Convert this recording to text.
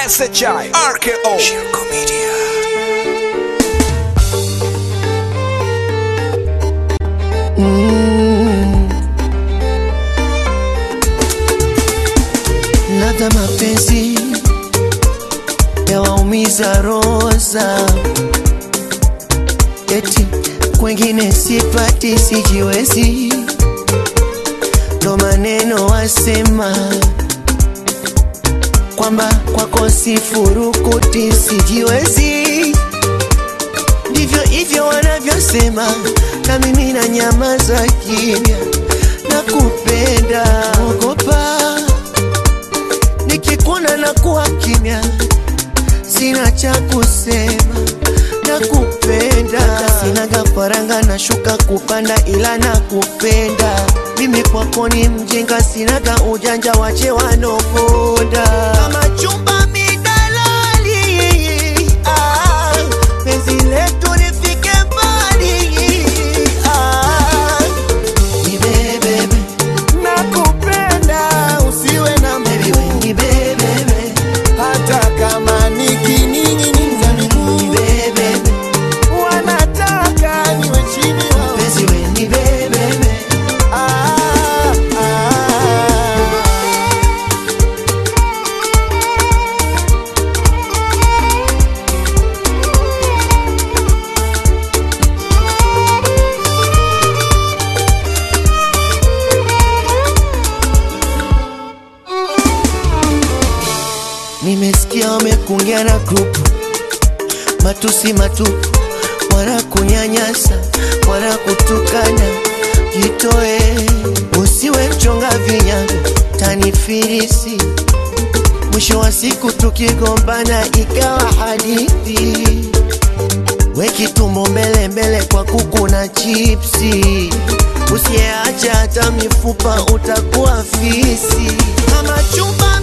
SHI RKO Shirko Media Ladha mapenzi yawaumiza roza, eti kwengine sipati, sijiwezi, ndo maneno wasema kwamba kwako sifurukuti, sijiwezi, ndivyo hivyo wanavyosema, na mimi na nyamaza kimya, na kupenda ogopa nikikuona na kuwa kimya, sina cha kusema na kupenda, sinaga faranga na shuka kupanda, ila na kupenda mimi kwako ni mjinga, sinaga ujanja, wache wanoponda kama chumba midalali, ah, penzi letu lifike mbali ah, nibebebe nakupenda usiwe na baby, we nibebebe hata kama nikining'iniza miguu nibebebe wanataka niwe chini wao. penzi we nibebebe Ah, ah. Nimesikia wamekungia na grupu matusi matupu, wanakunyanyasa, wanakutukana. Jitoe, usiwe mchonga vinyago, tanifirisi. Mwisho wa siku tukigombana ikawa hadithi, we kitumbo mbele mbele kwa kuku na chipsi. Usiyeacha hata mifupa utakuwa fisi kama chumba